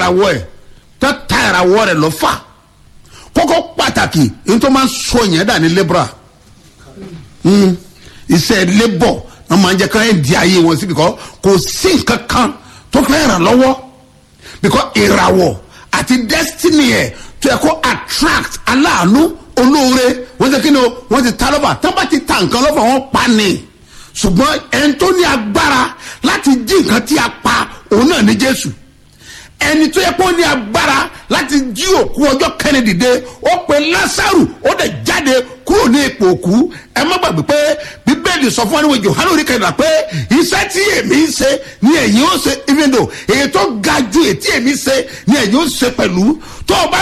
ìràwọ̀ ẹ̀ tó ta ìràwọ̀ rẹ̀ lọ́fà kókó pàtàkì èyí tó máa ń sọ yẹn dà ní lebra Mm. iṣẹ́ labour náà máa ń jẹ́ ká ẹ̀ di ayé wọn sí bìkọ́ kò sí nǹkan kan tó fẹ́ ràn lọ́wọ́ bìkọ́ ìràwọ̀ àti destiny ẹ̀ tó yẹ kó attract aláàánú olóore wọ́n ti kí ni o wọ́n ti ta lọ́fà tó bá ti ta nǹkan lọ́fà wọ́n pa ni ṣùgbọ́n ẹni tó ní agbára láti jí nǹkan tí a pa òun náà ní jésù ẹni tó yẹ kó ní agbára láti jí òkú ọjọ́ kẹ́ni dìde ó pe lásàrù ó dẹ̀ jáde kúrò ní ipò òkú ẹ má gbàgbé pé bíbélì sọ fún wa níwèé johanu orí kẹrìnlá pé iṣẹ́ tí èmi ń ṣe ni ẹ̀yin ó ṣe even though èyí tó ga ju èyí tí èmi ṣe ni ẹ̀yin ó ṣe pẹ̀lú tó o bá